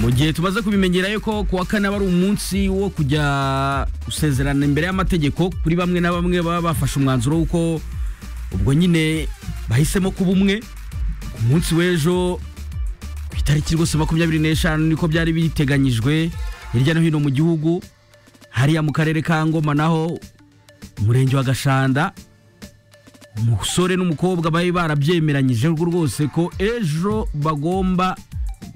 mu gihe tumaze kubimenyera yuko kuwa kane aba ari umunsi wo kujya gusezerana imbere y'amategeko kuri bamwe na bamwe baba bafashe umwanzuro w'uko ubwo nyine bahisemo kuba umwe ku munsi w'ejo ku itariki rwose makumyabiri n'eshanu niko byari biteganyijwe hirya no hino mu gihugu hariya mu karere ka ngoma naho umurenge wa gashanda umusore n'umukobwa bari barabyemeranyije rwose ko ejo bagomba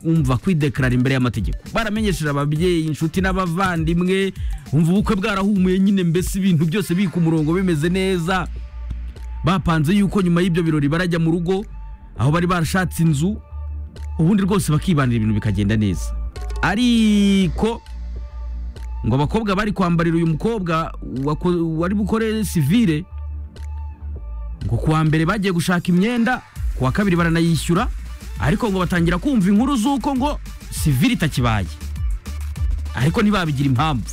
umva kwidekarara imbere y'amategeko baramenyesheje ababyeyi inshuti n'abavandimwe umva ubukwe bwarahumuye nyine mbese ibintu byose biri ku murongo bimeze neza bapanze yuko nyuma y'ibyo birori barajya mu rugo aho bari barashatse inzu ubundi rwose bakibanira ibintu bikagenda neza ariko ngo abakobwa bari kwambarira uyu mukobwa wako- wari bukore sivire ngo kuwa mbere bagiye gushaka imyenda kuwa kabiri baranayishyura ariko ngo batangira kumva inkuru z'uko ngo sivire itakibaye ariko ntibabigira impamvu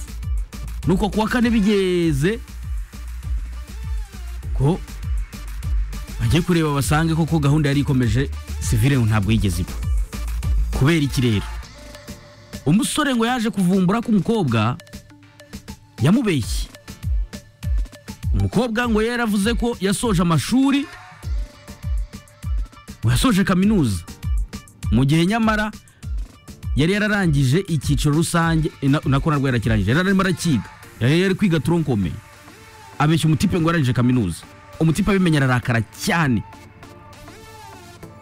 nuko kuwa kane bigeze ko bajye kureba basange koko gahunda yari ikomeje sivire ngo ntabwo yigeze iba kubera iki rero umusore ngo yaje kuvumbura ko umukobwa yamubeshye umukobwa ngo yaravuze ko yasoje amashuri ngo yasoje kaminuza mu gihe nyamara yari yararangije icyiciro rusange eh, na- nako narwo yarakirangije yari arimo arakiga yari yari kwiga turonkome abeshya umutipe ngo yarangije kaminuza umutipe abimenye ararakara cyane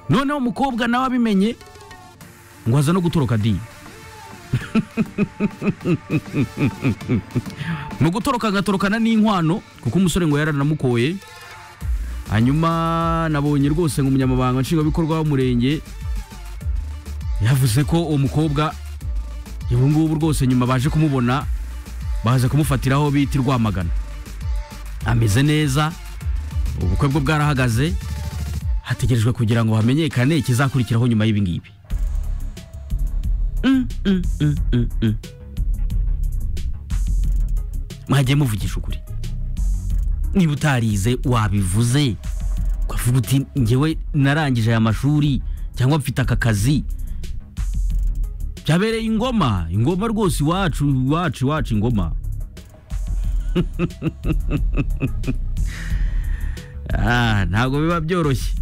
noneho umukobwa nawe abimenye ngo aza no gutoroka dini mu gutoroka agatorokana n'inkwano kuko umusore ngo yaranamukoye hanyuma nabonye rwose ngo umunyamabanga nshingwabikorwa w'umurenge yavuze ko uwo mukobwa ubu ngubu rwose nyuma baje kumubona baza kumufatiraho bita i rwamagana ameze neza ubukwe bwe bwarahagaze hategerejwe kugira ngo hamenyekane ikizakurikiraho nyuma y'ibi ngibi Mm, mm, mm, mm, mm. mwagiye muvugisha ukuri niba utarize wabivuze ukavuga uti ngewe narangije aya mashuri cyangwa mfite aka kazi byabereye ingoma ingoma rwose iwacu iwacu iwacu ingoma Ah, ntabwo biba byoroshye